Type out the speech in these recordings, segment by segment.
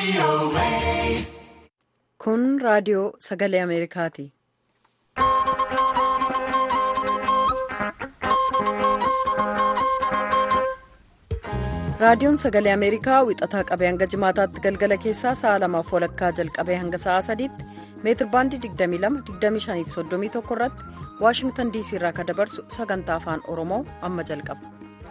Kun raadiyoo sagalee Ameerikaati. Raadiyoon sagalee Ameerikaa wixataa qabee hanga jimaataatti galgala keessaa sa'a lamaaf walakkaa jalqabee hanga sa'a sadiitti meetir baandii 22-25-31 irratti Waashingtan diisii irraa kan dabarsu sagantaa afaan Oromoo amma jalqaba.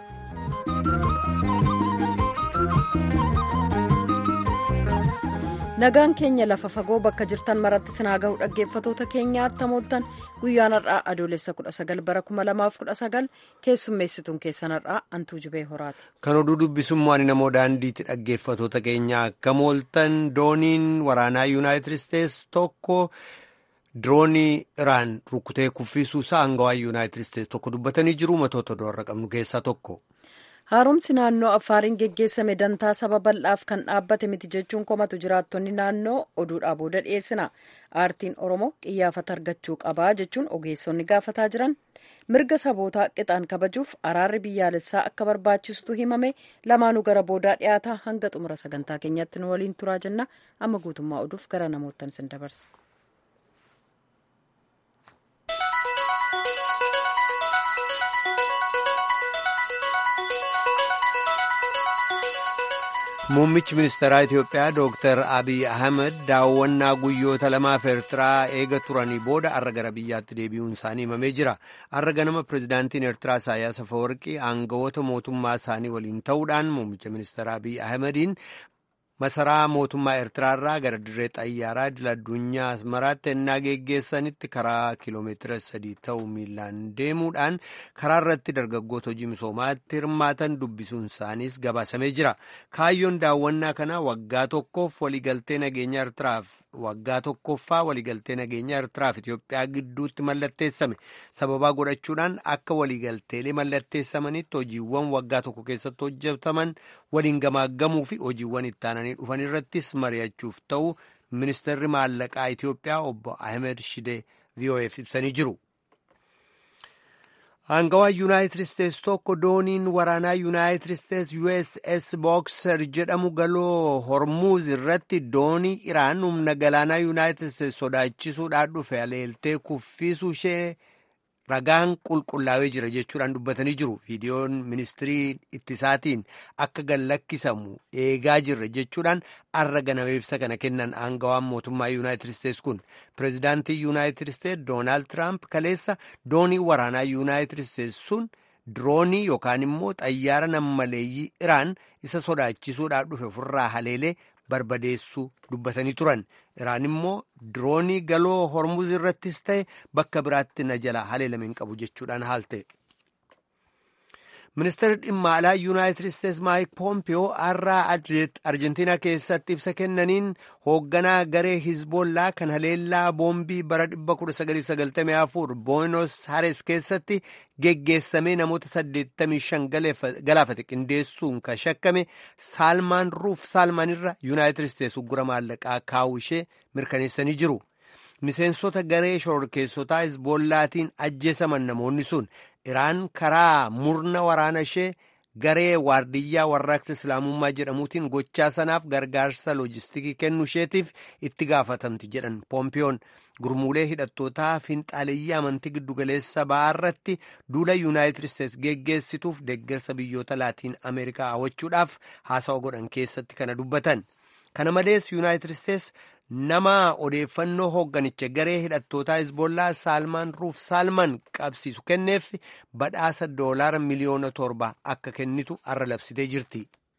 Nagaan keenya lafa fagoo bakka jirtan maratti sinaa gahu dhaggeeffatoota keenyaa tamooltan guyyaan har'aa adoolessa 19 bara 2019 keessummeessituun keessan har'aa antuu jibee horaati. Kan oduu dubbisummaan namoo daandiitti dhaggeeffatoota keenyaa akka mooltan dooniin waraanaa yuunaayitid isteets tokko diroonii iraan rukkutee kuffisuu isaa aangawaa yuunaayitid isteets tokko dubbatanii jiru matoota doorra qabnu keessaa tokko. haaromsi naannoo affaariin geggeessame dantaa saba bal'aaf kan dhaabbate miti jechuun komatu jiraattonni naannoo oduudhaa booda dhiyeessina aartiin oromoo qiyyaafata argachuu qabaa jechuun ogeessonni gaafataa jiran mirga sabootaa qixaan kabajuuf araarri biyyaalessaa akka barbaachisutu himame lamaanuu gara boodaa dhiyaataa hanga xumura sagantaa keenyatti nu waliin turaa jenna amma guutummaa oduuf gara namoottan sin dabarsa. Muummichi ministeeraa Itiyoophiyaa Dooktar Abiy Ahmed daawwannaa guyyoota lamaaf Eertiraa eega turanii booda har'a gara biyyaatti deebi'uun isaanii himamee jira. Har'a ganama pirezidaantiin Eertiraa Isaayyaas Afawarqii aangawoota mootummaa isaanii waliin ta'uudhaan muummicha ministeeraa Abiy Ahmediin masaraa mootummaa Eertiraarraa gara dirree xayyaaraa idil addunyaa Asmaraatti ennaa geggeessanitti karaa kiiloomeetira sadii ta'u miilaan deemuudhaan karaa irratti dargaggoota hojii misoomaatti hirmaatan dubbisuun isaaniis gabaasamee jira. Kaayyoon daawwannaa kanaa waggaa tokkoof waliigaltee nageenya Eertiraaf waggaa tokkoffaa waliigaltee nageenya Eertiraaf Itiyoophiyaa gidduutti mallatteessame sababaa godhachuudhaan akka waliigalteelee mallatteessamanitti hojiiwwan waggaa tokko keessatti hojjetaman waliin gamaaggamuu fi hojiiwwan itti aananii dhufan irrattis mari'achuuf ta'u ministeerri maallaqaa Itiyoophiyaa obbo Ahmed Shidee VOF ibsanii jiru. Aangawaa Yuunaayitid Isteets tokko dooniin waraanaa Yuunaayitid Isteets USS Boxer jedhamu galoo Hormuuz irratti doonii Iraan humna galaanaa Yuunaayitid Isteets sodaachisuudhaan dhufe aleeltee kuffisuu ishee ragaan qulqullaa'ee jira jechuudhaan dubbatanii jiru. Viidiyoon ministirii ittisaatiin akka gallakkisamu eegaa jirra jechuudhaan har'a ganama ibsa kana kennan aangawaan mootummaa Yuunaayitid Isteets kun pireezidaantii Yuunaayitid Isteets Doonaald Tiraamp kaleessa doonii waraanaa Yuunaayitid Isteets sun diroonii yookaan immoo xayyaara nammaleeyyii Iraan isa sodaachisuudhaan dhufe ofirraa haleelee barbadeessuu dubbatanii turan. Iraan immoo diroonii galoo hormuz irrattis ta'e bakka biraatti na jala haleelame hin qabu jechuudhaan haalte. Ministeerri dhimma alaa Yuunaayitid Isteets Maayik Poompiyoo har'a Arjentiinaa keessatti ibsa kennaniin hoogganaa garee Hizboollaa kan haleellaa boombii bara 1994 Boonos Hares keessatti geggeessamee namoota 85 galaafate qindeessuun kan shakkame Saalmaan Ruuf Saalmaan irra Yuunaayitid Isteets uggura maallaqaa kaa'uu ishee mirkaneessanii jiru. Miseensota garee shororkeessotaa Hizboollaatiin ajjeesaman namoonni sun Iraan karaa murna waraana ishee garee waardiyyaa warraaqsa Islaamummaa jedhamuutiin gochaa sanaaf gargaarsa loojistikii kennu isheetiif itti gaafatamti jedhan Poompiyoon gurmuulee hidhattootaa finxaaleeyyii amantii giddugaleessa ba'aa irratti duula Yuunaayitid Isteets geggeessituuf deeggarsa biyyoota Laatiin Ameerikaa hawwachuudhaaf haasawa godhan keessatti kana dubbatan. Kana malees Yuunaayitid Isteets nama odeeffannoo hoogganicha garee hidhattootaa Hizboollaa Saalmaan Ruuf Saalmaan qabsiisu kenneef badhaasa doolaara miliyoona torba akka kennitu har'a labsitee jirti.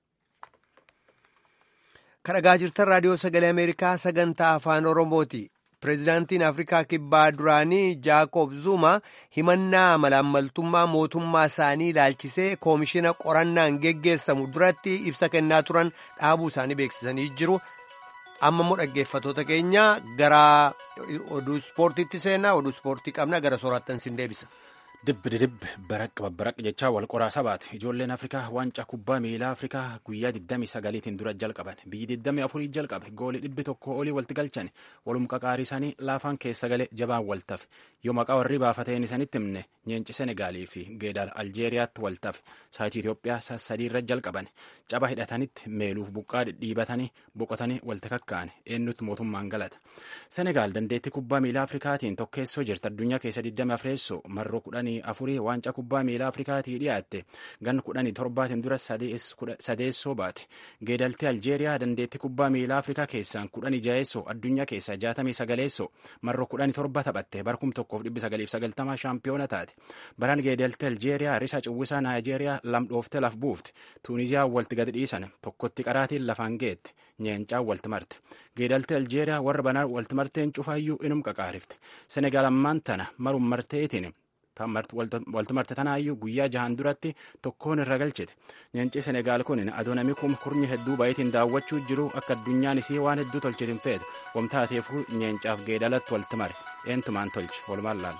Kadhagaa jirtan raadiyoo sagalee Ameerikaa sagantaa afaan Oromooti. Pireezidaantiin Afrikaa Kibbaa duraanii Jaakob Zuma himannaa malaammaltummaa mootummaa isaanii ilaalchisee koomishina qorannaan geggeessamu duratti ibsa kennaa turan dhaabuu isaanii beeksisanii jiru. amma immoo dhaggeeffatoota keenya gara oduu ispoortiitti seenaa oduu ispoortii qabna gara soorattan sin deebisa. Dibbi didib baraq babbaraq jechaa wal qoraa sabaati. Ijoolleen Afrikaa waancaa kubbaa miilaa Afrikaa guyyaa 29tiin dura jalqaban. Biyyi 24 jalqabe. Goolii dhibbi tokko olii walitti galchan. Walum qaqaarii isaanii laafaan keessa galee jabaan waltafe. Yoo maqaa warri baafateen isanitti himne nyeenci Senegaalii fi Geedal Aljeeriyaatti waltafe. Saayitii Itoophiyaa sadii irra jalqaban. Caba hidhatanitti meeluuf buqqaa dhidhiibatanii boqotanii walti kakkaa'an. Eenyutti mootummaan galata. Senegaal dandeettii kubbaa miilaa Afrikaatiin tokkeessoo jirti. Addunyaa keessa 24 marroo kudhanii afurii waancaa kubbaa miilaa Afrikaatii dhiyaatte gan kudhanii torbaatiin dura sadeessoo baate geedaltii Aljeeriyaa dandeettii kubbaa miilaa Afrikaa keessaan kudhanii jaheessoo addunyaa keessaa jaatamii sagaleessoo marroo kudhanii torba taphatte barkum tokkoof dhibbi sagaliif sagaltamaa shaampiyoona taate baraan geedaltii Aljeeriyaa risa cuwwisaa Naayijeeriyaa lamdhoofte laf buufte Tuuniziyaa walti gadi dhiisan tokkotti qaraatiin lafaan geette nyeencaa walti marte geedaltii Aljeeriyaa warra banaa walti marteen cufaayyuu inum qaqaarifte Senegaal ammaan tana marum marteetiin walti marte tanaayyuu guyyaa jahan duratti tokkoon irra galchite nyeenci senegaal kun adoonami kum kurni hedduu baay'eetiin daawwachuu jiru akka addunyaan isii waan hedduu tolchitin feetu wamtaateefuu nyeencaaf geedalatti walti mare eentumaan tolche walumaan laalla.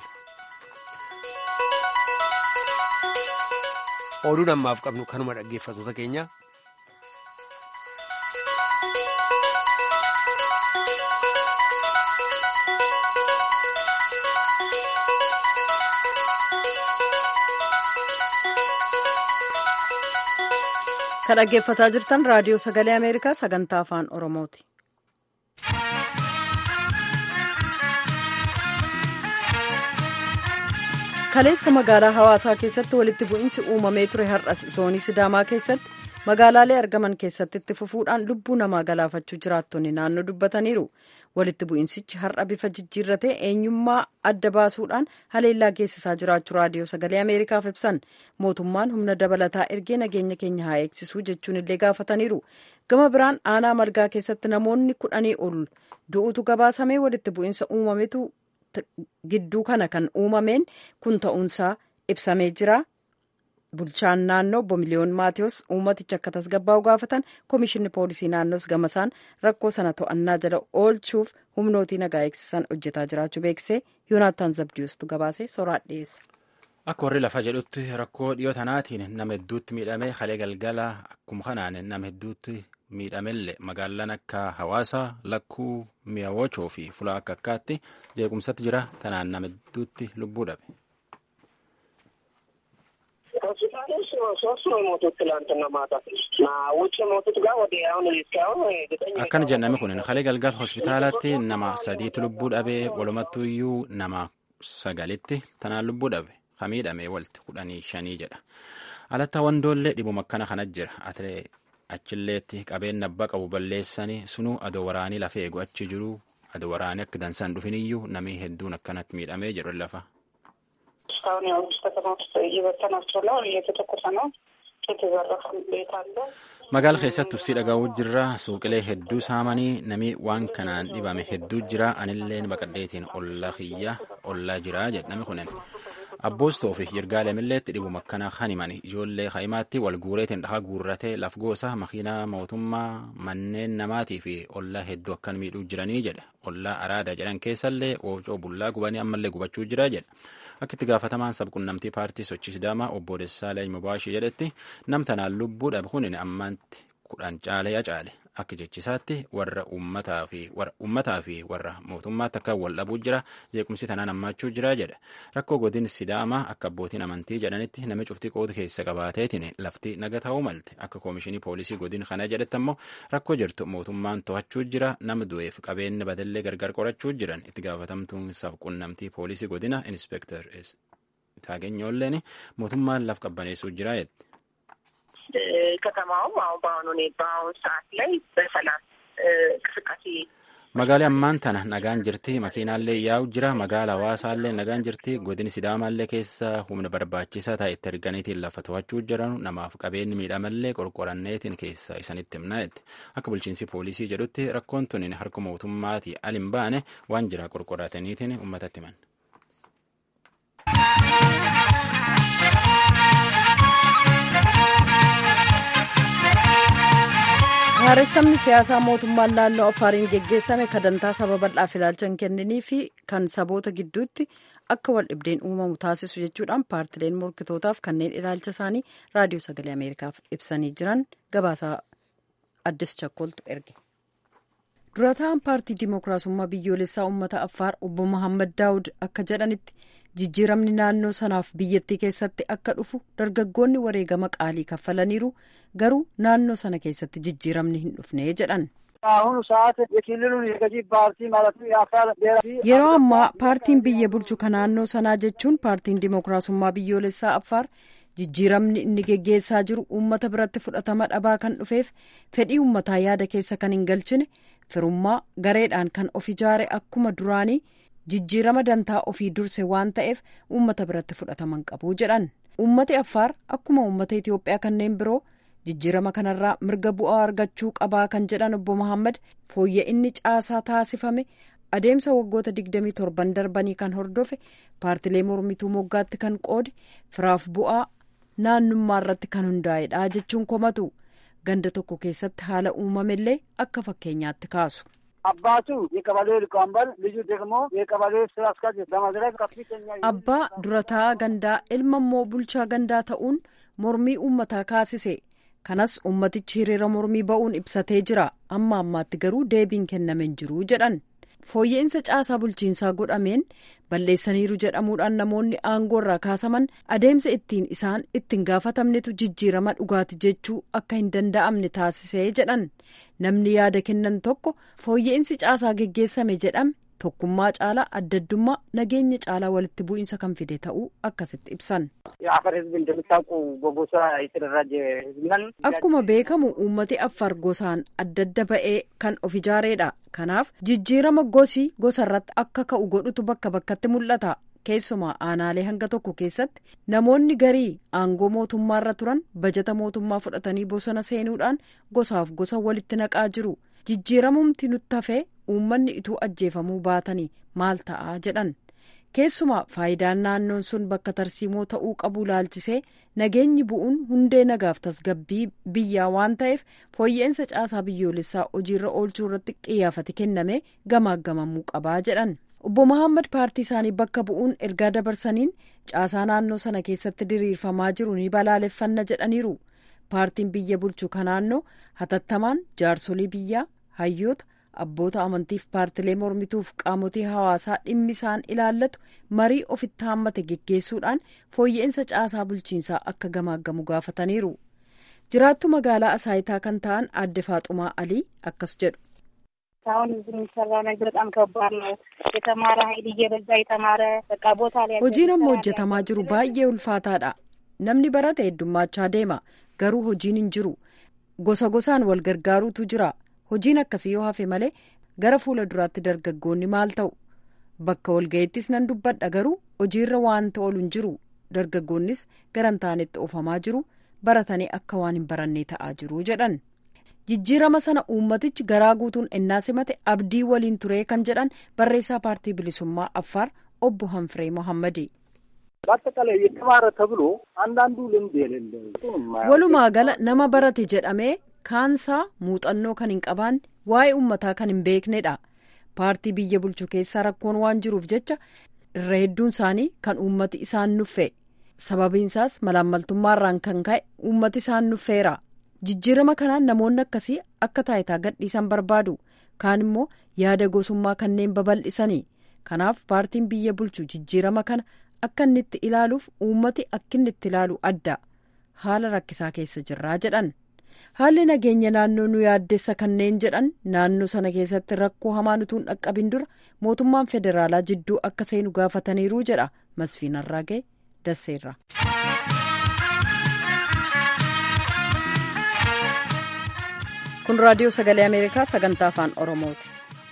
Oduun ammaaf qabnu kanuma dhaggeeffattoota keenya. kan dhaggeeffataa jirtan raadiyoo sagalee ameerikaa sagantaa afaan oromooti. kaleessa magaalaa hawaasaa keessatti walitti bu'iinsi uumamee ture har'as zoonii sidaamaa keessatti magaalaalee argaman keessatti itti fufuudhaan lubbuu namaa galaafachuu jiraattonni naannoo dubbataniiru walitti bu'iinsichi har'a bifa jijjiirratee eenyummaa adda baasuudhaan haleellaa geessisaa jiraachuu raadiyoo sagalee ameerikaaf ibsan mootummaan humna dabalataa ergee nageenya keenya haa eegsisuu jechuun illee gaafataniiru gama biraan aanaa margaa keessatti namoonni kudhanii ol du'utu gabaasamee walitti bu'iinsa uumametu gidduu kana kan uumameen kun ta'uunsaa ibsamee jira. bulchaan naannoo obbo miliyoon maatiyus uummaticha akka tasgabbaa'u gaafatan koomishinni poolisii naannoos gamasaan rakkoo sana to'annaa jala oolchuuf humnootii nagaa eegsisan hojjetaa jiraachuu beeksisee yoonaataan zabdiyuustu gabaasee soraa dhiyeessa. Akka warri lafa jedhutti rakkoo dhiyoo tanaatiin nama hedduutti miidhamee halee galgala akkuma kanaan nama hedduutti miidhamellee magaalaan akka hawaasaa lakkuu mi'awochoo fi fulaa akka akkaatti jeequmsatti jira tanaan nama hedduutti lubbuu dhabe. ሆስፒታል ውስጥ ሶስት ነው የሞቱት ትላንትና ማታ እና ውጭ የሞቱት ጋር ወደ አሁን እስካሁን ዘጠኝ akkana jedhame kun halee galgal hospitaalatti nama sadiitu lubbuu dhabe walumattuyyuu nama sagalitti tanaan lubbuu dhabe kamiidhame walti kudhanii shanii jedha alatta wandoollee dhibuma akkana kana jira atlee achilleetti qabeenya abbaa qabu balleessanii sunuu adoo waraanii lafa eegu achi jiru adoo waraanii akka dansaan dhufiniyyuu namni hedduun akkanatti miidhamee jedhu lafa እስካሁን ያው ከተማ ውስጥ እየበተናቸው ነው፣ እየተተኮሰ ነው። የተዘረፈ ቤት አለ። magaala keessatti uffii dhaga'uu jirra suuqilee hedduu saamanii namni waan kanaan dhibame hedduu jira anilleen baqadheetiin ollaa kiyya ollaa jira jedhame kunin abboostoo fi yirgaalemilleetti dhibuma akkana kan himan ijoollee kaa'imaatti wal guureetiin dhahaa guurratee laf goosa makiinaa mootummaa manneen namaatii fi ollaa hedduu akkan miidhuu jiranii jedha ollaa araada jedhan keessallee woocoo bullaa gubanii ammallee gubachuu jira jedha akka itti gaafatamaan sabqunnamtii paartii sochii sidaamaa obbo Dessaaleny Mubaashii jedhetti namtanaan lubbuu dhabe kunin ammaatti kudhan caaleya caale akka jechisaatti warra uummataa fi warra mootummaatti akka wal dhabuu jira jeequmsi tanaan hammaachuu jira jedha rakkoo godin sidaamaa akka abbootiin amantii jedhanitti nami cuftii qoodu keessa qabaateetiin lafti naga ta'uu malte akka koomishinii poolisii godin kana jedhetti ammoo rakkoo jirtu mootummaan to'achuu jira nama du'eef qabeenya badallee gargar qorachuu jiran itti gaafatamtuun sabqunnamtii poolisii godina inspektar taageenyoolleen mootummaan laf qabbaneessuu jira jedhe. ከተማውም አሁን በአሁኑ በአሁኑ ሰዓት ላይ በሰላም እንቅስቃሴ magaalaa ammaan tana nagaan jirti makiinaallee yaa'u jira magaala hawaasaallee nagaan jirti godini sidaamaallee keessa humna barbaachisaa ta'e itti erganiitiin lafa to'achuu jiran namaaf qabeenyi miidhamallee qorqoranneetiin keessa isanitti himnaetti akka bulchiinsi poolisii jedhutti rakkoon tun harka mootummaatii al hin baane waan jira qorqorataniitiin uummatatti himan. Haaressamni siyaasaa mootummaan naannoo Affaariin geggeessame kadantaa saba bal'aaf ilaalcha hin kenninii fi kan saboota gidduutti akka wal dhibdeen uumamu taasisu jechuudhaan paartileen morkitootaaf kanneen ilaalcha isaanii raadiyoo sagalee ameerikaaf ibsanii jiran gabaasaa addis chakkoltu erge. durataan paartii dimookiraasummaa biyyoolessaa uummata affaar obbo Mohaammed Daawud akka jedhanitti jijjiiramni naannoo sanaaf biyyattii keessatti akka dhufu dargaggoonni wareegama qaalii kaffalaniiru garuu naannoo sana keessatti jijjiiramni hin dhufne jedhan. yeroo ammaa paartiin biyya bulchu kan naannoo sanaa jechuun paartiin dimookiraasummaa biyyoolessaa affaar jijjiiramni inni geggeessaa jiru uummata biratti fudhatama dhabaa kan dhufeef fedhii uummataa yaada keessa kan hin galchine firummaa gareedhaan kan of ijaare akkuma duraanii jijjiirama dantaa ofii durse waan ta'eef uummata biratti fudhataman qabu jedhan uummati affaar akkuma uummata itiyoophiyaa kanneen biroo jijjiirama kanarraa mirga bu'aa argachuu qabaa kan jedhan obbo Mohaammed fooyya'inni caasaa taasifame adeemsa waggoota 27 darbanii kan hordofe paartilee mormituu moggaatti kan qoode firaaf bu'aa naannummaa irratti kan hundaa'edha jechuun komatu ganda tokko keessatti haala uumamellee akka fakkeenyaatti kaasu. abbaa durataa gandaa ilma immoo bulchaa gandaa ta'uun mormii uummataa kaasise kanas ummatichi hiriira mormii ba'uun ibsatee jira amma ammaatti garuu deebiin kenname hin jiru jedhan fooyya'insa caasaa bulchiinsaa godhameen balleessaniiru jedhamuudhaan namoonni aangoo irraa kaasaman adeemsa ittiin isaan ittiin gaafatamnetu jijjiirama dhugaati jechuu akka hin danda'amne taasisee jedhan namni yaada kennan tokko fooyya'insi caasaa geggeessame jedhame tokkummaa caalaa addaddummaa nageenya caalaa walitti bu'iinsa kan fide ta'uu akkasitti ibsan. akkuma beekamu uummati affar gosaan adda adda ba'ee kan of ijaareedha kanaaf jijjiirama gosi gosarratti akka ka'u godhutu bakka bakkatti mul'ata keessumaa aanaalee hanga tokko keessatti namoonni garii aangoo mootummaarra turan bajata mootummaa fudhatanii bosona seenuudhaan gosaaf gosa walitti naqaa jiru jijjiiramumti nutti hafee uummanni ituu ajjeefamuu baatanii maal ta'a jedhan keessumaa faayidaan naannoon sun bakka tarsiimoo ta'uu qabu laalchisee nageenyi bu'uun hundee nagaaf tasgabbii biyyaa waan ta'eef fooyya'insa caasaa biyyoolessaa hojiirra oolchuu irratti xiyyeeffannaan kennamee gamaaggamamuu qabaa jedhan obbo Mohaammed paartii isaanii bakka bu'uun ergaa dabarsaniin caasaa naannoo sana keessatti diriirfamaa jiru ni balaaleffanna jedhaniiru paartiin biyya bulchu ka naannoo hatattamaan jaarsolii biyyaa hayyoota abboota amantiif paartilee mormituuf qaamotii hawaasaa dhimmi isaan ilaallatu marii ofitti haammate geggeessuudhaan fooyya'insa caasaa bulchiinsaa akka gamaaggamu gaafataniiru jiraattu magaalaa asaayitaa kan ta'an aadde faaxumaa alii akkas jedhu. አሁን እዚህ የሚሰራ ነገር በጣም ከባድ ነው። የተማረ ኃይል እየበዛ የተማረ በቃ ቦታ ላይ hojiin amma hojjetamaa jiru baay'ee ulfaataadha namni barate heddummaachaa deema garuu hojiin hin jiru gosa gosaan wal gargaaruutu jira hojiin akkasii yoo hafe malee gara fuula duraatti dargaggoonni maal ta'u bakka walga'iittis nan dubbadha garuu hojiirra waan ta'olu hin jiru dargaggoonnis garan taanetti oofamaa jiru baratanii akka waan hin barannee ta'aa jiru jedhan jijjiirama sana uummatichi garaa guutuun ennaa simate abdii waliin turee kan jedhan barreessaa paartii bilisummaa affaar obbo hanfiree mohammadi. በአጠቃላይ የተማረ ተብሎ አንዳንዱ ልምድ የሌለው walumaa gala nama barate jedhamee kaansaa muuxannoo kan hin qabaanne waa'ee uummataa kan hin beeknedha paartii biyya bulchu keessaa rakkoon waan jiruuf jecha irra hedduun isaanii kan uummati isaan nuffe sababiinsaas malaammaltummaarraan kan ka'e uummati isaan nuffeera jijjiirama kanaan namoonni akkasii akka taayitaa gadhiisan barbaadu kaan immoo yaada gosummaa kanneen babal'isanii kanaaf paartiin biyya bulchu jijjiirama kana akka inni itti ilaaluuf uummati akka inni itti ilaalu adda haala rakkisaa keessa jirraa jedhan haalli nageenya naannoo nu yaaddessa kanneen jedhan naannoo sana keessatti rakkoo hamaan utuu hin dhaqqabin dura mootummaan federaalaa jidduu akka seenu gaafataniiru jedha masfiin arraagee dasseerra. kun raadiyoo sagalee ameerikaa sagantaa afaan oromooti.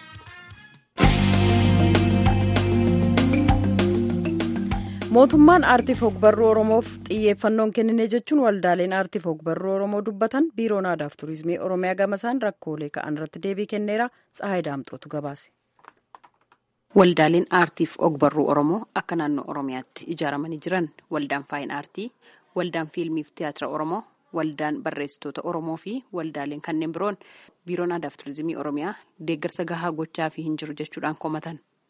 mootummaan aartiif ogbarruu oromoof xiyyeeffannoon kennine jechuun waldaaleen aartiif ogbarruu oromoo dubbatan biiroon aadaaf turizimii oromiyaa gamasaan rakkoolee ka'an irratti deebii kenneera tsahayi daamxootu gabaase. waldaaleen aartiif ogbarruu oromoo akka naannoo oromiyaatti ijaaramanii jiran waldaan faayin aartii waldaan fiilmiif tiyaatira oromoo waldaan barreessitoota oromoo fi waldaaleen kanneen biroon biiroon aadaaf turizimii oromiyaa deeggarsa gahaa gochaa fi hin jiru jechuudhaan komatan.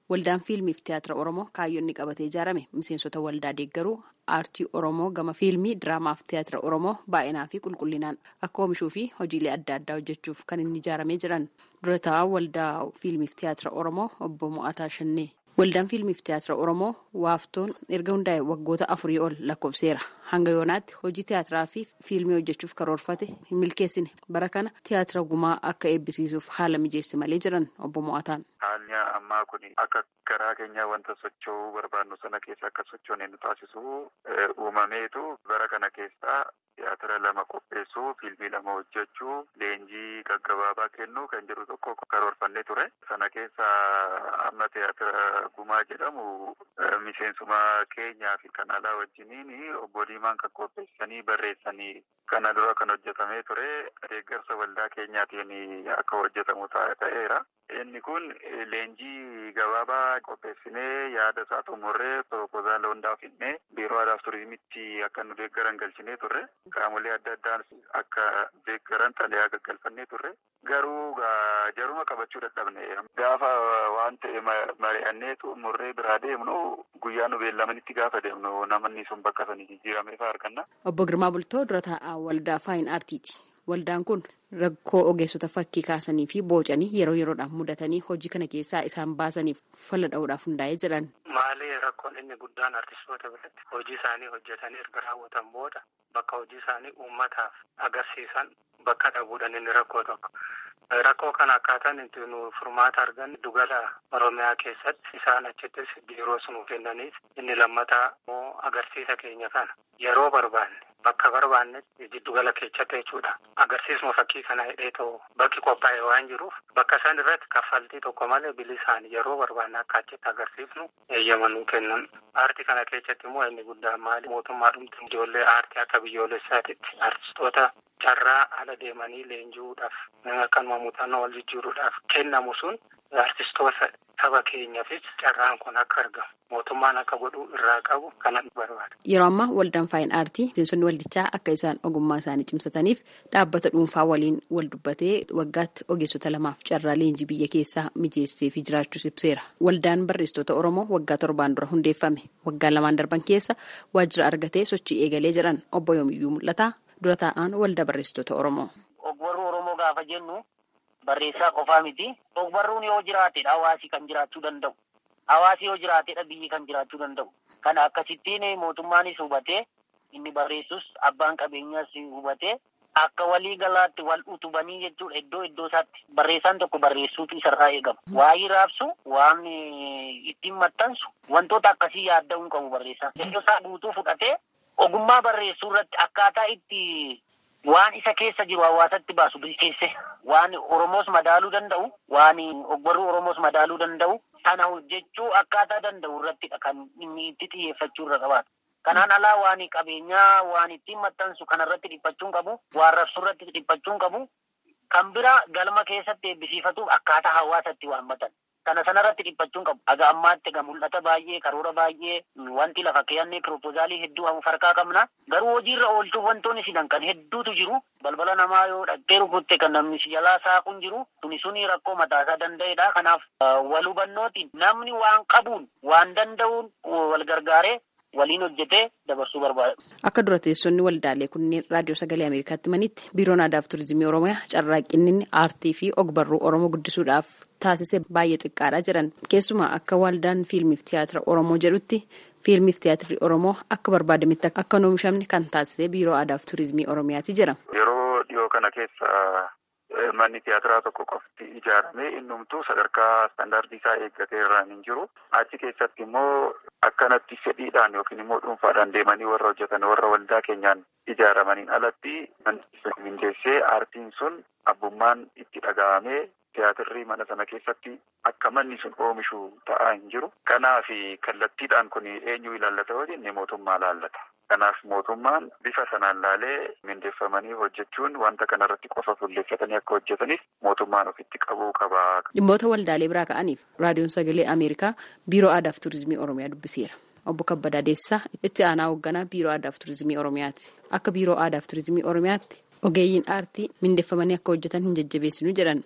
Waldaan fiilmiif tiyaatira Oromoo kaayyoonni qabatee ijaarame miseensota waldaa deeggaruu aartii Oromoo gama fiilmii, diraamaaf tiyaatira Oromoo baay'inaa fi qulqullinaan akka oomishuu fi hojiilee adda addaa hojjechuuf kan inni ijaaramee jiran. Dura taa'aa waldaa fiilmiif tiyaatira Oromoo obbo Mo'ataa Shannee. Waldaan fiilmiif tiyaatira Oromoo waaftoon erga hundaa'e waggoota afurii ol lakkoofseera. Hanga yoonaatti hojii tiyaatiraa fi fiilmii hojjechuuf karoorfate hin milkeessine. Bara kana tiyaatira gumaa akka eebbisiisuuf haala mijeesse malee jiran obbo Mo'ataan. Haalli ammaa kun akka garaa keenya wanta socho'uu barbaannu sana keessa akka sochoone nu taasisu uumameetu bara kana keessaa tiyaatira lama qopheessuu, fiilmii lama hojjechuu, leenjii gaggabaabaa kennuu kan jedhu tokko karoorfannee ture. Sana keessa amma tiyaatira gumaa jedhamu miseensuma keenyaa fi kan alaa wajjiniin obbo Diimaan kan qopheessanii barreessanii kana dura kan hojjetamee ture deeggarsa waldaa keenyaatiin akka hojjetamu ta'eera. Inni kun leenjii gabaabaa qopheessinee yaada isaa xumurree proposaalii hundaa finnee biiroo aadaa fi turizimitti akka nu deeggaran galchinee turre qaamolee adda addaa akka deeggaran xalayaa gaggalfannee turre garuu jaruma qabachuu dadhabne gaafa waan ta'e mari'annee xumurree biraa deemnu guyyaa nu beellamanitti gaafa deemnu namanni sun bakka sanii jijjiiramee fa'aa arganna. Obbo Girmaa Bultoo dura taa'aa waldaa faayin aartiiti. Waldaan kun rakkoo ogeessota fakkii kaasanii fi boocanii yeroo yeroodhaan mudatanii hojii kana keessaa isaan baasaniif falla dha'uudhaaf hundaa'ee jiran. Maali rakkoon inni guddaan artistoota biratti hojii isaanii hojjetanii erga raawwatan booda bakka hojii isaanii uummataaf agarsiisan bakka dhabuudhaan inni rakkoo tokko. Rakkoo kana akkaataan itti nu furmaata argan dugala Oromiyaa keessatti isaan achittis biiroo sunuu kennaniif inni lammataa immoo agarsiisa keenya kana yeroo barbaanne bakka barbaannetti jiddugala keessatti jechuudha. Agarsiisuma fakkii kana hidhee ta'u bakki qophaa'e waan jiruuf bakka san irratti kaffaltii tokko malee bilisaan yeroo barbaanne akka achitti agarsiifnu eeyyamanuu kennan. Aartii kana keessatti immoo inni guddaan maali mootummaa dhumti ijoollee aartii akka biyyoolessaatitti artistoota carraa ala deemanii leenji'uudhaaf akkanuma muuxannoo wal jijjiiruudhaaf kennamu sun artistoota saba keenyaafis carraan kun akka argamu mootummaan akka godhuu irraa qabu kanan barbaada. Yeroo ammaa waldaan faayin aartii miseensonni waldichaa akka isaan ogummaa isaanii cimsataniif dhaabbata dhuunfaa waliin wal dubbatee waggaatti ogeessota lamaaf carraa leenjii biyya keessaa mijeessee fi jiraachuus ibseera. Waldaan barreessitoota Oromoo waggaa torbaan dura hundeeffame waggaa lamaan darban keessa waajjira argatee sochii eegalee jedhan obbo Yoomiyyuu mul'ata. dura taa'aan waldaa barreessitoota Oromoo. Ogbarruu Oromoo gaafa jennu barreessaa qofaa miti. Ogbarruun yoo jiraatedha hawaasi kan jiraachuu danda'u. Hawaasi yoo jiraatedha biyyi kan jiraachuu danda'u. Kana akkasittiin mootummaanis hubatee inni barreessus abbaan qabeenyaas hubatee akka walii galaatti wal utubanii jechuudha iddoo iddoo isaatti barreessaan tokko barreessuutu isarraa eegama. Waa'ee raabsu waan ittiin maxxansu wantoota akkasii yaadda'uu hin qabu barreessaan. Iddoo isaa guutuu fudhatee ogummaa barreessuu irratti akkaataa itti waan isa keessa jiru hawaasatti baasu bilcheesse waan Oromoos madaaluu danda'u waan ogbarruu Oromoos madaaluu danda'u sana hojjechuu akkaataa danda'u irrattidha kan inni itti xiyyeeffachuu irra qabaatu. Kanaan alaa waan qabeenyaa waan ittiin maxxansu kanarratti dhiphachuun qabu waan rabsuu irratti dhiphachuun qabu kan bira galma keessatti eebbisiifatuuf akkaataa hawaasatti waammatan. Kana sanarratti dhiphachuun qabu. Aga ammaatti egaa mul'ata baay'ee karoora baay'ee wanti lafa keeyannee piroopoozaalii hedduu harkaa qabna. Garuu hojiirra oolchuuf wantoonni sidan kan hedduutu jiru. Balbala namaa yoo dhaqxee rukutte kan namni si jalaa saaquun jiru. Suni suni rakkoo mataasaa danda'edha. Kanaaf wal hubannootiin namni waan qabuun waan danda'uun wal gargaaree waliin hojjetee dabarsuu barbaada. Akka dura teessonni waldaalee kunneen raadiyoo sagalee Ameerikaatti manitti biiroon aadaa fi turizimii Oromiyaa carraaqqinni aartii fi ogbarruu Oromoo guddisuudhaaf taasise baay'ee xiqqaadha jedhan. Keessumaa akka waldaan fiilmiif tiyaatira Oromoo jedhutti fiilmiif tiyaatirri Oromoo akka barbaadametti akka hin oomishamne kan taasise biiroo aadaa fi turizimii Oromiyaati jira. Yeroo dhiyoo kana keessa manni tiyaatiraa tokko qofti ijaaramee innumtuu sadarkaa istaandaardii isaa eeggatee irraan hin jiru. Achi keessatti immoo akkanatti fedhiidhaan yookiin immoo dhuunfaadhaan deemanii warra hojjetan warra waldaa keenyaan ijaaramaniin alatti manni mindeessee aartiin sun abbummaan itti dhaga'amee tiyaatirri mana sana keessatti akka manni sun oomishu ta'aa hin jiru. Kanaaf kallattiidhaan kun eenyu ilaallata yoo jenne mootummaa ilaallata. Kanaaf mootummaan bifa sanaan laalee mindeeffamanii hojjechuun wanta kanarratti qofa fuulleeffatanii akka hojjetaniif mootummaan ofitti qabuu qaba. Dhimmoota waldaalee biraa ka'aniif raadiyoon sagalee Ameerikaa biiroo aadaa fi turizimii Oromiyaa dubbiseera. Obbo Kabbadaa Deessisaa itti aanaa hoogganaa biiroo aadaa fi turizimii Oromiyaati. Akka biiroo aadaa fi turizimii Oromiyaatti ogeeyyiin aartii mindeeffamanii akka hojjetan hin jajjabeessinu jedhan. Waldaa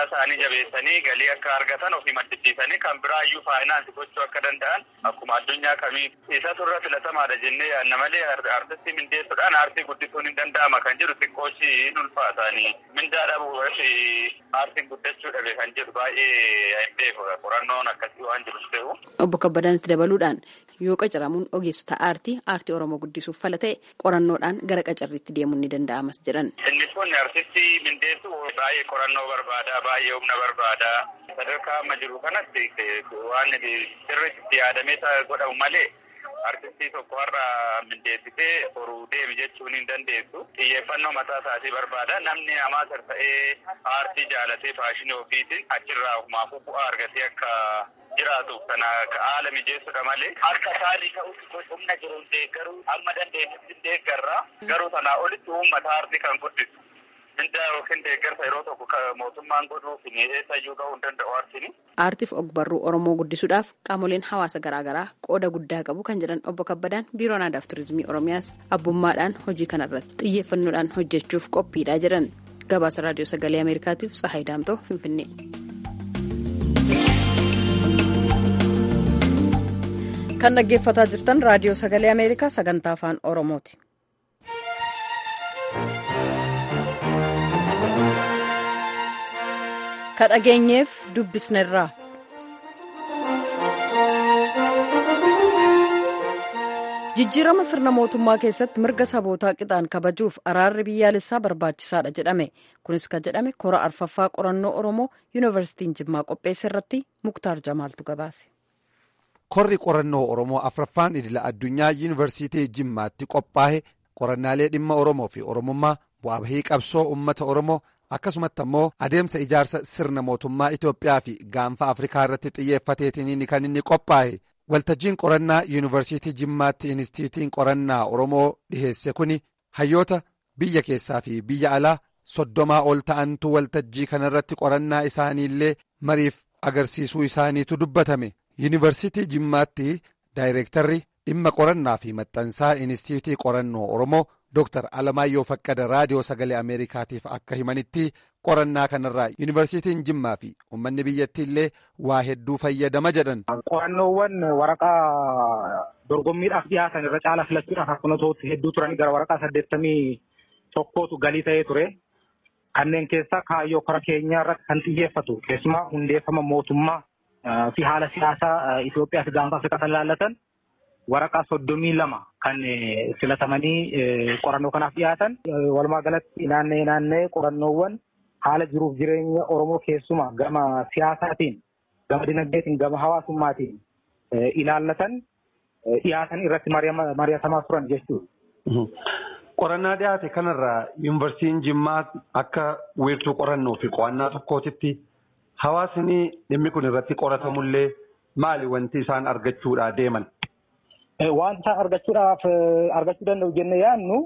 isaanii jabeessanii galii akka argatan ofii maddisiisanii kan biraa iyyuu faayinaansi gochuu akka danda'an akkuma addunyaa kamii isatu irra filatamaadha jennee yaadna malee artistii mindeessuudhaan aartii guddisuun hin danda'ama kan jedhu xiqqooshi hin ulfaatanii mindaa dhabuu aartiin guddachuu dhabe kan jedhu baay'ee hin beeku qorannoon akkasii waan jirus ta'u. Obbo Kabbadaanitti dabaluudhaan yoo qacaramuun ogeessota aartii aartii Oromoo guddisuuf fala ta'e qorannoodhaan gara qacarriitti deemuun ni danda'amas jedhan. Inni kun artistii mindeessu baay'ee qorannoo barbaada baay'ee humna barbaada sadarkaa amma jiru kanatti waan sirriitti yaadamee godhamu malee artistii tokko har'a mindeessitee horuu deemi jechuun hin dandeessu xiyyeeffannoo mataa isaatii barbaada namni namaa ta'ee aartii jaalatee faashinii ofiitiin achirraa ofumaafuu bu'aa argatee akka jiraatuuf kana haala mijeessudha malee harka isaatii ta'utti humna jiru deeggaruu amma dandeenyutti deeggarra garuu sanaa olitti uummata aartii kan guddisu mindaa yookiin deeggarsa yeroo tokko mootummaan godhuuf eessayyuu ga'uu hin danda'u aartiin. Aartiif ogbarruu Oromoo guddisuudhaaf qaamoleen hawaasa garaagaraa qooda guddaa qabu kan jedhan obbo Kabbadaan biiroon aadaaf turizimii Oromiyaas abbummaadhaan hojii kanarratti xiyyeeffannoodhaan hojjechuuf qophiidha jedhan gabaasa raadiyoo sagalee Ameerikaatiif Tsahaay Daamtoo Finfinnee. kan dhaggeeffataa jirtan raadiyoo sagalee ameerikaa sagantaa afaan oromooti. ka dhageenyeef dubbisnerraa. jijjiirama sirna mootummaa keessatti mirga sabootaa qixaan kabajuuf araarri biyyaalessaa barbaachisaadha jedhame kunis kan jedhame kora arfaffaa qorannoo oromoo yuunivarsiitiin jimmaa qopheesse irratti muktaar jamaaltu gabaase. korri qorannoo oromoo afraffaan idila addunyaa yuunivarsiitii jimmaatti qophaa'e qorannaalee dhimma oromoo fi oromummaa bu'aa bahii qabsoo ummata oromoo akkasumatti ammoo adeemsa ijaarsa sirna mootummaa itoophiyaa fi gaanfa afrikaa irratti xiyyeeffateetiin kan inni qophaa'e waltajjiin qorannaa yuunivarsiitii jimmaatti inistiitiin qorannaa oromoo dhiheesse kuni hayyoota biyya keessaa fi biyya alaa soddomaa ol ta'antu waltajjii kanarratti qorannaa isaaniillee mariif agarsiisuu isaaniitu dubbatame. yuunivarsiitii jimmaatti daayireektarri dhimma qorannaa fi maxxansaa inistiitii qorannoo oromoo dooktar alamaayyoo faqqada raadiyoo sagalee ameerikaatiif akka himanitti qorannaa kanarraa yuunivarsiitiin jimmaa fi uummanni biyyattii illee waa hedduu fayyadama jedhan. qorannoowwan waraqaa dorgommiidhaaf dhiyaatan irra caala filachuudhaaf akkuma ta'utti hedduu turanii gara waraqaa saddeettamii tokkootu galii ta'ee ture. kanneen keessaa kaayyoo kora keenyaa irratti kan xiyyeeffatu keessumaa hundeeffama mootummaa. fi haala siyaasaa Itoophiyaa fi gaanfa Afrikaa kan ilaallatan waraqaa soddomii lama kan filatamanii qorannoo kanaaf dhiyaatan. Walumaa galatti naannee naannee qorannoowwan haala jiruuf jireenya Oromoo keessumaa gama siyaasaatiin, gama dinagdeetiin, gama hawaasummaatiin ilaallatan dhiyaatan irratti mari'atamaa turan jechuudha. Qorannaa dhiyaate kanarraa yuunivarsiitiin Jimmaa akka wiirtuu qorannoo fi qo'annaa tokkootitti Hawaasni dhimmi kun irratti qoratamullee maali wanti isaan argachuudhaa deeman? Wanta argachuudhaaf argachuu danda'u jennee yaadnu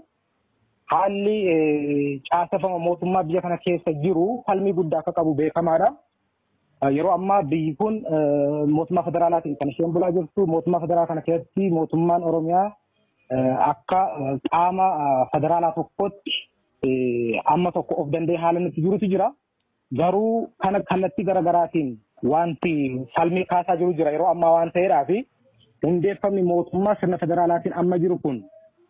haalli caaseffama mootummaa biyya kana keessa jiru falmii guddaa akka qabu beekamaadha. Yeroo ammaa biyyi kun mootummaa federaalaatiin kan isheen bulaa jirtu mootummaa federaalaa kana keessatti mootummaan Oromiyaa akka qaama federaalaa tokkotti amma tokko of danda'ee haala nuti jirutu jira. Garuu kana kallattii garaagaraatiin wanti falmii kaasaa jiru jira yeroo ammaa waan ta'eedhaa fi hundeeffamni mootummaa sirna federaalaatiin amma jiru kun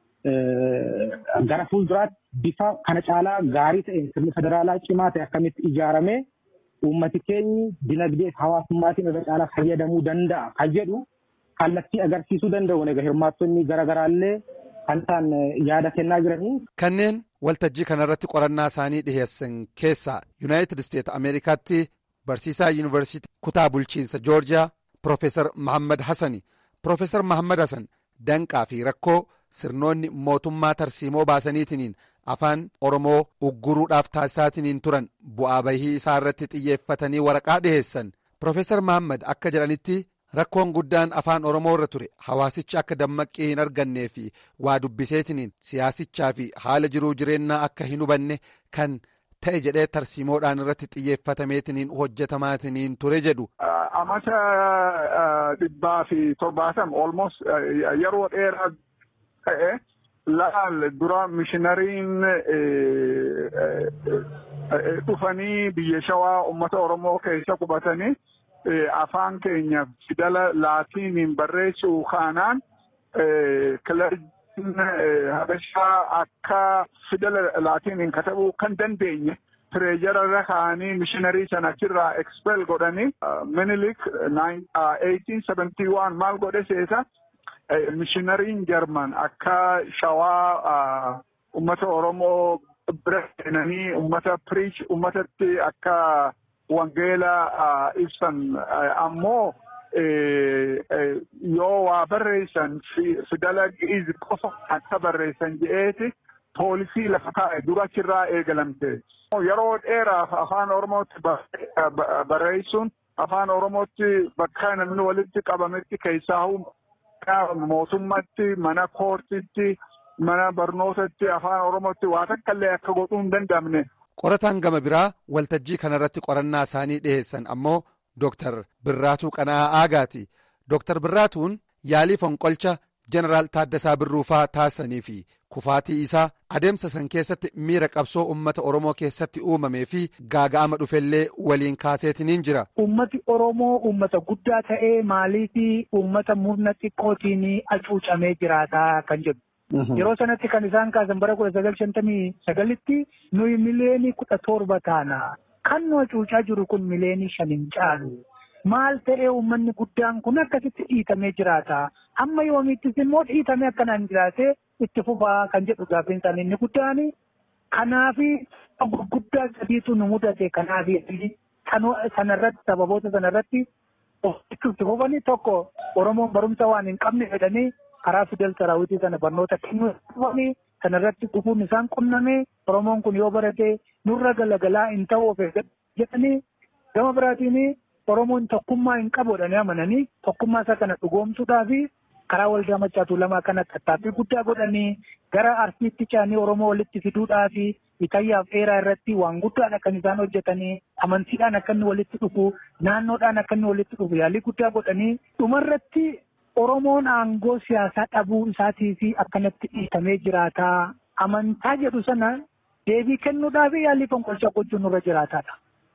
gara fuulduraatti bifa kana caalaa gaarii ta'een sirni federaalaa cimaa ta'e akkamitti ijaaramee uummati keenyi dinagdee fi hawaasummaatiin irra caalaa fayyadamuu danda'a kan jedhu kallattii agarsiisuu danda'u egaa hirmaattonni garaagaraallee kan isaan yaada kennaa jiranii. Kanneen waltajjii kanarratti qorannaa isaanii dhiheessan keessaa yuunaayitid isteet ameerikaatti barsiisaa yuunivarsiitii kutaa bulchiinsa joorjiyaa Profeesar Mahammad Hassani. Profeesar Mahammad Hassan danqaa fi rakkoo sirnoonni mootummaa tarsiimoo baasaniitiin afaan Oromoo ugguruudhaaf taasisaatiin turan bu'aa bahii isaa irratti xiyyeeffatanii waraqaa dhiheessan. Profeesar Mahammad akka jedhanitti rakkoon guddaan afaan Oromoo irra ture hawaasichi akka dammaqqii hin argannee fi waa dubbiseetiniin siyaasichaa fi haala jiruu jireenyaa akka hin hubanne kan ta'e jedhee tarsiimoodhaan irratti xiyyeeffatameetiniin hojjetamaatiin ture jedhu. Amata dhibbaa fi torbaatama almost yeroo dheeraa ta'e laal dura mishinariin dhufanii biyya shawaa uummata Oromoo keessa qubatanii afaan keenya fidala laatiiniin barreessuu kaanaan kilarjiin habashaa akka fidala laatiiniin katabuu kan dandeenye tireejara irra kaa'anii mishiinarii sana achirraa expel godhanii minilik 1871 maal godhe seeta mishiinariin jarman akka shawaa ummata oromoo bira seenanii ummata piriich ummatatti akka wangeela ibsan ammoo yoo waa barreessan fidala gi'iz qofa akka barreessan je'eeti poolisii lafa kaa'e dura achirraa eegalamte. Yeroo dheeraaf afaan oromootti barreessuun afaan oromootti bakka namni walitti qabametti keessaa mootummatti mana koortitti mana barnootatti afaan oromootti waa takka illee akka godhuu hin danda'amne. Qorataan gama biraa waltajjii kanarratti qorannaa isaanii dhiyeessan ammoo Dooktar Birraatuu Qana'aa Aagaati. Dooktar Birraatuun yaalii fonqolcha Jeneraal Taaddasaa Birruufaa taasisanii fi kufaatii isaa adeemsa san keessatti miira qabsoo uummata Oromoo keessatti uumamee fi gaaga'ama dhufellee waliin kaaseetiniin jira. Uummati Oromoo uummata guddaa ta'ee maaliif uummata murna xiqqootiin hacuucamee jiraataa kan jedhu. Yeroo sanatti kan isaan kaasan bara kudha sagal shantamii sagalitti nuyi miliyeenii kudha torba taana. Kan nu hacuucaa jiru kun miliyeenii shan hin caalu. Maal ta'ee uummanni guddaan kun akkasitti dhiitamee jiraata. Amma yoomiittis immoo dhiitamee akkanaan jiraatee itti fufaa kan jedhu gaaffiin isaanii inni guddaan. Kanaaf gurguddaa sadiitu nu mudate kanaaf sanarratti sababoota sanarratti itti fufanii tokko Oromoon barumsa waan hin qabne jedhanii karaa fidel saraawitii sana barnoota kennuu dhufanii kanarratti dhufuun isaan qunname Oromoon kun yoo barate nurra galagalaa hin ta'u of jedhanii gama biraatiin Oromoon tokkummaa hin qabu jedhanii amananii tokkummaa isaa kana dhugoomsuudhaa fi karaa waldaa machaatu lamaa kana tattaaffii guddaa godhanii gara arsiitti caanii Oromoo walitti fiduudhaa fi itayyaaf dheeraa irratti waan guddaadha kan isaan hojjetanii amantiidhaan akka inni walitti dhufu naannoodhaan akka inni walitti dhufu yaalii guddaa godhanii dhumarratti Oromoon aangoo siyaasaa dhabuu isaatii fi akkanatti dhiitamee jiraataa amantaa jedhu sana deebii kennuudhaaf yaalii fonqolchaa gochuun irra jiraataadha.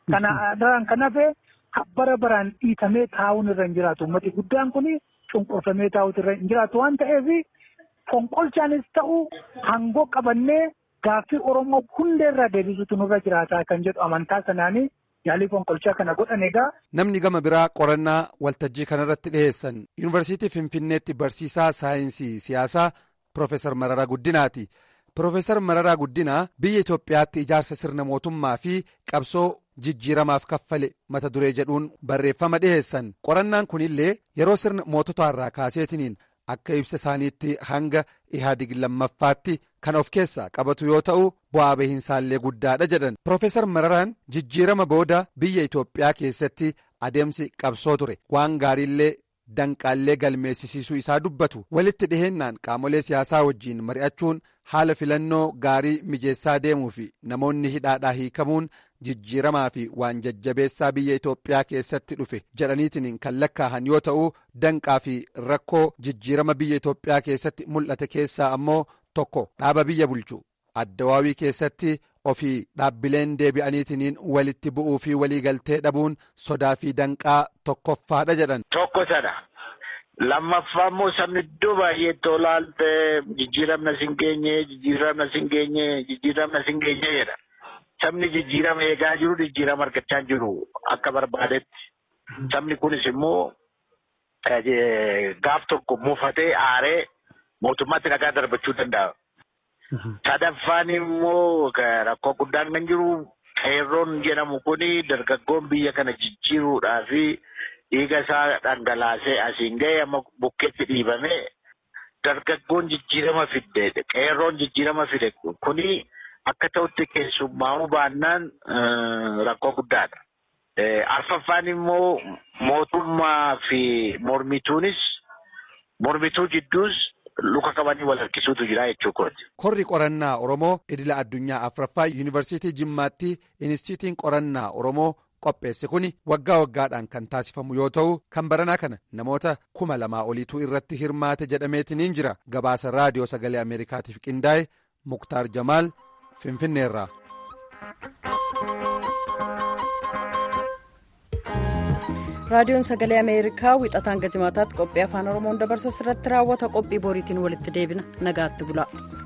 Kana kan hafe bara baraan dhiitamee taa'uun irra hin jiraatu. Uummati guddaan kun cunqurfamee taa'uutu irra hin jiraatu waan ta'eef fonqolchaanis ta'u aangoo qabannee gaaffii Oromoo hundeerraa deebisuutu nurra jiraataa kan jedhu amantaa sanaanii yaalii fonqolchaa kana godhan egaa. Namni gama biraa qorannaa waltajjii kanarratti dhiyeessan yuunivarsiitii Finfinneetti barsiisaa saayinsii siyaasaa Piroofeesar Mararaa Guddinaati. Piroofeesar Mararaa Guddinaa biyya Itoophiyaatti ijaarsa sirna mootummaa fi qabsoo jijjiiramaaf kaffale mata duree jedhuun barreeffama dhiheessan qorannaan kunillee yeroo sirna mootota irraa kaaseetiniin akka ibsa isaaniitti hanga ihaadig lammaffaatti kan of keessaa qabatu yoo ta'u bu'aa bahiinsaallee guddaadha jedhan Piroofeesar Mararaan jijjiirama booda biyya Itoophiyaa keessatti adeemsi qabsoo ture waan gaariillee danqaallee galmeessisiisuu isaa dubbatu walitti dhiheennaan qaamolee siyaasaa wajjiin mari'achuun haala filannoo gaarii mijeessaa deemuu fi namoonni hidhaadhaa hiikamuun jijjiiramaa fi waan jajjabeessaa biyya Itoophiyaa keessatti dhufe jedhaniitiin kan lakkaa'an yoo ta'u danqaa fi rakkoo jijjiirama biyya Itoophiyaa keessatti mul'ate keessaa ammoo tokko dhaaba biyya bulchu addawaawii keessatti ofii dhaabbileen deebi'aniitiin walitti bu'uu fi waliigaltee dhabuun sodaa fi danqaa tokkoffaadha jedhan. Tokko sana. Lammaffaa immoo sabni iddoo baay'eetti olaalte jijjiiramna sin geenye jijjiiramna sin geenye jijjiiramna sin geenye jedha. Sabni jijjiirama eegaa jiru jijjiirama argachaa jiru akka barbaadetti. Sabni kunis immoo gaaf tokko mufatee aaree mootummaatti dhagaa darbachuu danda'a. Sadaffaan immoo rakkoo guddaan kan jiru qeerroon jedhamu kuni dargaggoon biyya kana jijjiiruudhaa fi dhiiga isaa dhangalaasee asiin ga'e amma bukkeetti dhiibame dargaggoon jijjiirama fidde qeerroon jijjiirama fide kuni akka ta'utti keessummaa'uu baannaan rakkoo guddaadha. Arfaffaan immoo mootummaa fi mormituunis mormituu jidduus luka qabanii wal harkisuutu jira jechuudha. Korri qorannaa Oromoo idila addunyaa afraffaa yuunivarsiitii Jimmaatti inistiitiin qorannaa Oromoo qopheesse kuni waggaa waggaadhaan kan taasifamu yoo ta'u kan baranaa kana namoota kuma lamaa oliitu irratti hirmaate jedhameetiniin jira gabaasa raadiyoo sagalee ameerikaatiif qindaa'e muktaar jamaal finfinneerraa. raadiyoon sagalee ameerikaa wixataan gajjimaataatti qophii afaan oromoon dabarsa irratti raawwata qophii boriitiin walitti deebina nagaatti bula.